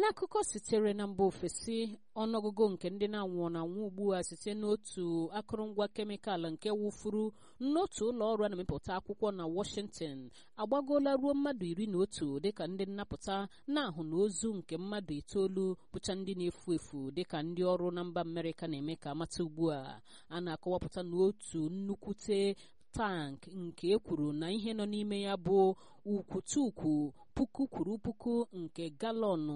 n'akụkọ sitere na mba ofesi ọnụọgụgụ nke ndị na-anwụ na-anwụ ugbu a site n'otu akụrụngwa kemikal nke wụfuru n'otu ụlọ ọrụ a na-emepụta akwụkwọ na Washington agbagoola ruo mmadụ iri na otu dịka ndị nnapụta na-ahụ na ozu nke mmadụ itoolu bụcha ndị na-efu efu dịka ndị ọrụ na mba Amerịka na-eme ka amata ugbu a a na-akọwapụta n'otu nnukwute tank nke ekwuru na ihe nọ n'ime ya bụ ukwutukwu puku kwuru puku nke galọnụ